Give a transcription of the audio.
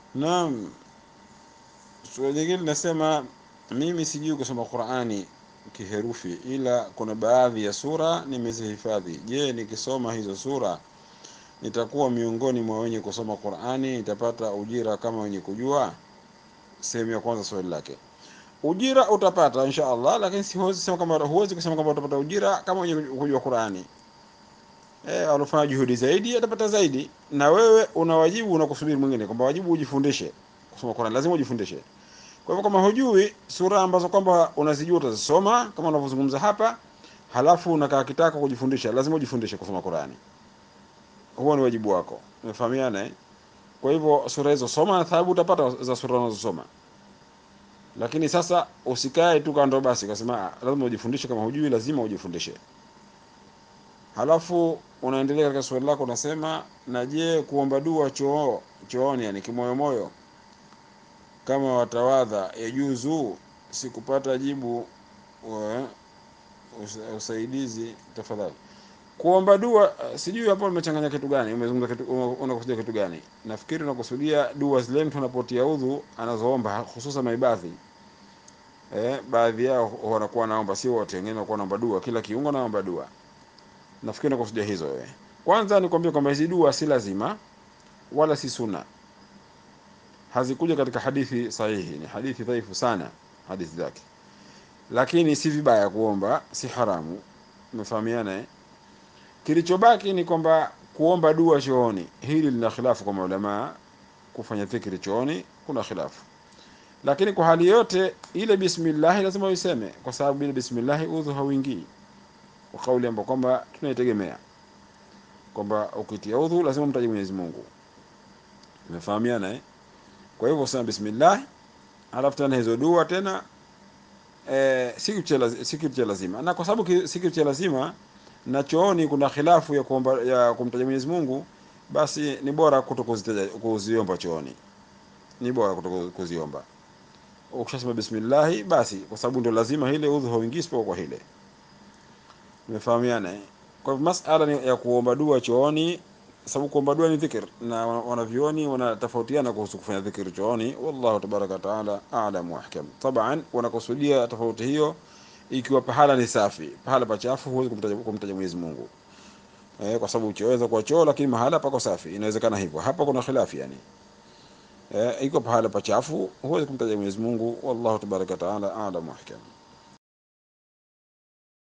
Naam, suala jingine linasema mimi sijui kusoma Qur'ani kiherufi, ila kuna baadhi ya sura nimezihifadhi. Je, nikisoma hizo sura nitakuwa miongoni mwa wenye kusoma Qur'ani? Nitapata ujira kama wenye kujua? Sehemu ya kwanza swali lake. Ujira utapata insha Allah, lakini si huwezi kusema kama huwezi kusema kama utapata ujira kama wenye kujua Qur'ani. Eh, alofanya juhudi zaidi atapata zaidi, na wewe una wajibu unakusubiri mwingine kwamba wajibu ujifundishe kusoma Qur'an, lazima ujifundishe. Kwa hivyo kama hujui sura ambazo kwamba unazijua utazisoma kama unavyozungumza hapa, halafu unakaa kitaka kujifundisha, lazima ujifundishe kusoma Qur'ani. Huo ni wajibu wako, umefahamiana eh? Kwa hivyo sura hizo soma na thawabu utapata za sura unazosoma, lakini sasa usikae tu kando basi ukasema "Ah, lazima ujifundishe. Kama hujui lazima ujifundishe. Halafu unaendelea katika swali lako unasema, na je, kuomba dua choo chooni, yani kimoyomoyo kama watawadha yajuzu? Sikupata jibu wa, usa- usaidizi tafadhali. Kuomba dua eh, sijui hapo umechanganya kitu gani, umezungumza kitu, una- unakusudia kitu gani? Nafikiri unakusudia dua zile mtu anapotia udhu anazoomba, hususan maibadhi eh, baadhi yao wanakuwa naomba, sio wote, wengine wanakuwa naomba dua, kila kiungo naomba dua. Nafikiri unakusudia hizo wewe. Kwanza nikwambie kwamba hizi dua si lazima wala si sunna, hazikuja katika hadithi sahihi, ni hadithi dhaifu sana hadithi zake, lakini si vibaya kuomba, si haramu. Umefahamiana eh? Kilichobaki ni kwamba kuomba dua chooni, hili lina khilafu kwa maulamaa. Kufanya dhikri chooni kuna khilafu, lakini kwa hali yote ile bismillah lazima uiseme, kwa sababu bila bismillah udhu hauingii, kwa kauli ambayo kwamba tunaitegemea kwamba ukitia udhu lazima mtaje Mwenyezi Mungu. Umefahamiana eh? Kwa hivyo sema bismillah, halafu tena hizo dua tena eh, si kitu cha lazi- si kitu cha lazima, na kwa sababu ki- si kitu cha lazima na chooni kuna khilafu ya kuomba ya kumtaja Mwenyezi Mungu, basi ni bora kuto kuzitaja kuziomba chooni, ni bora kuto kuziomba. Ukishasema bismillah, basi kwa sababu ndio lazima ile udhu hauingii isipokuwa kwa hile. Umefahamiana eh? Kwa hivyo masala ni ya kuomba dua chooni, sababu kuomba dua ni dhikr, na wana- wanavyuoni wanatofautiana kuhusu kufanya dhikr chooni. Wallahu tabaraka wa taala a'lam wa ahkam. Taban wanakusudia tofauti hiyo ikiwa pahala ni safi, pahala pachafu huwezi kumtaja kumtaja Mwenyezi Mungu eh, kwa sababu choweza kuwa choo lakini mahala pako safi, inawezekana hivyo. Hapa kuna khilafi yani eh, iko pahala pachafu huwezi kumtaja Mwenyezi Mungu. Wallahu tabaraka wa taala a'lam wa ahkam.